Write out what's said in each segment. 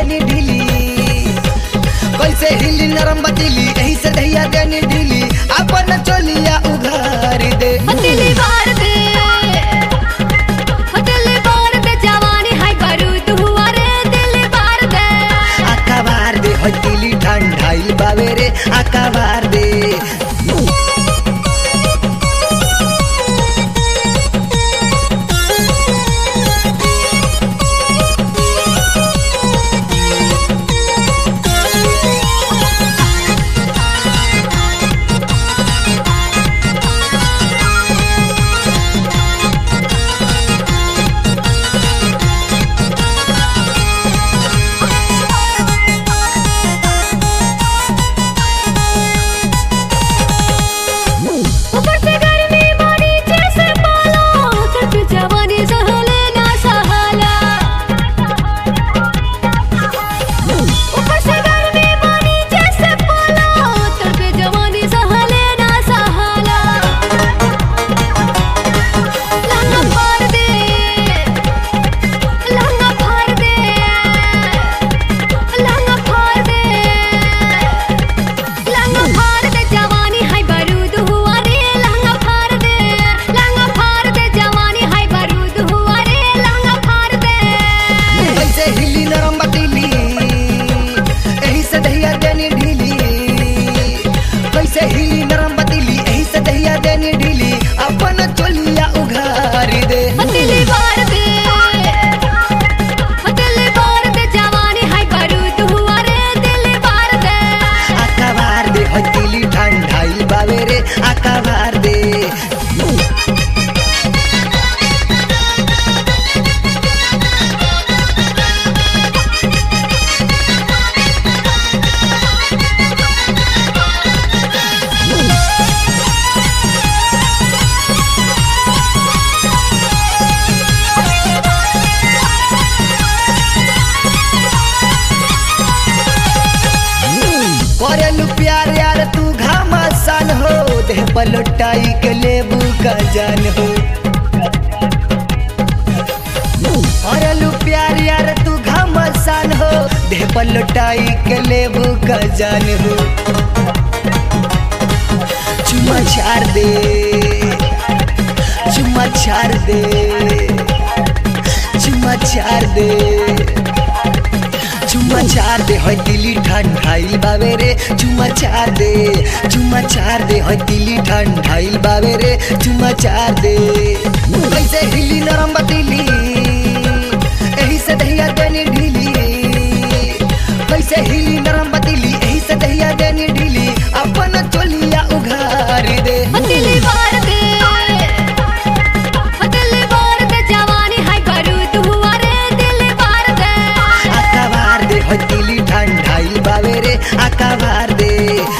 देनी ढीली कैसे हिली नरम बतीली यही से दहिया देनी ढीली अपन चोलिया उघार दे दिली बार दे दिली बार दे जवानी हाय बारूद हुआ रे दिली बार दे आका बार दे हतीली ठंडाइल बावे रे आका बार दे ऊपर से गर्मी बारी जैसे पाला तड़प जवानी सहले ना सहाला ऊपर से गर्मी बारी जैसे पाला तड़प जवानी सहले ना सहाला लंगा फाड़ दे लंगा फाड़ दे लंगा फाड़ दे लंगा फाड़ दे जवानी हाय बारूद हुआ रे लंगा फाड़ दे लंगा फाड़ दे जवानी हाय बारूद हुआ रे लंगा फाड़ दे कैसे हिली नरम बतीली यही से दहिया देनी ढीली कैसे हिली नरम बतीली यही से दहिया देनी ढीली अपन चोलिया उघार दे दिली बार दे दिली बार दे जवानी हाय बारूद हुआ रे दिली बार दे आका बार दे हतीली ठंडाइल बावे रे आका बार दे करेलू प्यार यार तू घमासान हो देह पलटाई के लेबू का जान हो करेलू प्यार यार तू घमासान हो देह पलटाई के लेबू का जान हो चुमा छाड़ दे चुमा छाड़ दे चुमा छाड़ दे चुमा चार दे है दिली ठंडाइल बावे रे चुमा चार दे चुमा चार दे है दिली ठंडाइल बावे रे चुमा चार दे कैसे हिली नरम बतीली यही से दहिया देनी ढीली कैसे हिली नरम बतीली यही से दहिया देनी ढीली अपन चोलिया उघार दे दिली बार दे दिली बार दे जवानी हाय बारूद हुआ रे दिली बार दे आका बार दे है दिली ठंडाइल बावे रे आका बार दे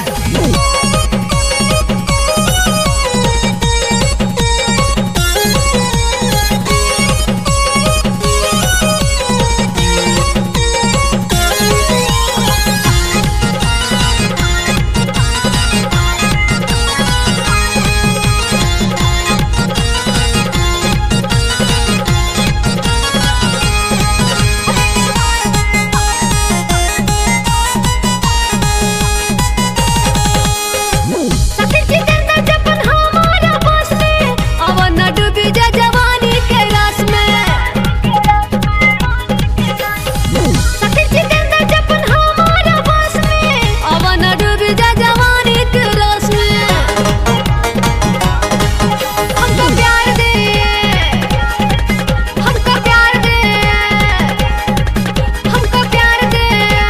सखी जितेंद्र जपन हमारा बस में अवन न डूबी जा जवानी के रस में सखी जितेंद्र जपन हमारा बस में अवन न डूबी जा जवानी के रस में हमको प्यार दे हमको प्यार दे हमको प्यार दे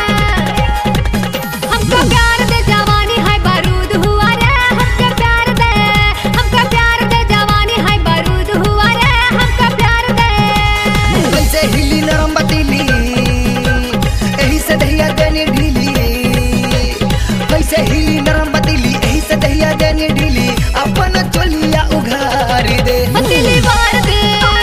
हमको प्यार दे जवानी है बारूद हुआ रे हमको प्यार दे हमको प्यार दे जवानी है बारूद हुआ रे हमको प्यार दे कैसे हिली नरम बतीली यही से दहिया देनी ढीली कैसे हिली नरम बतीली यही से दहिया देनी ढीली अपन चोलिया उघार दे दिली बार दे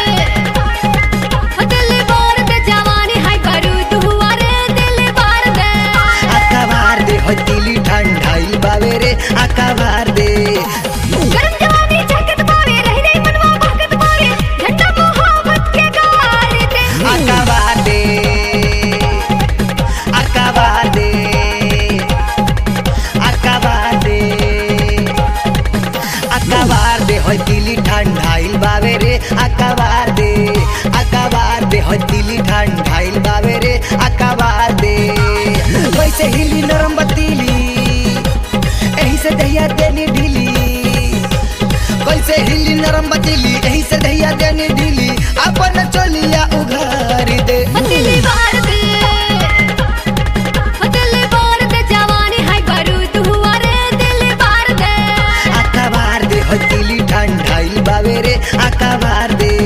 दिली बार दे जवानी है बारूद हुआ रे दिली बार दे आका बार दे हतीली ठंडाइल बावे रे आका बार दे गरम जवानी झकत बावे रह रे मनवा भगत बावे झंडा मोहब्बत के गार दे आका बार दे कहिया देनी ढीली अपन चोलिया उघार दे दिल्ली बार दे दिल्ली बार दे जवानी है बारूद हुआ रे दिल्ली बार दे आका बार दे हो तिली ठंडाइल बावे रे आका बार दे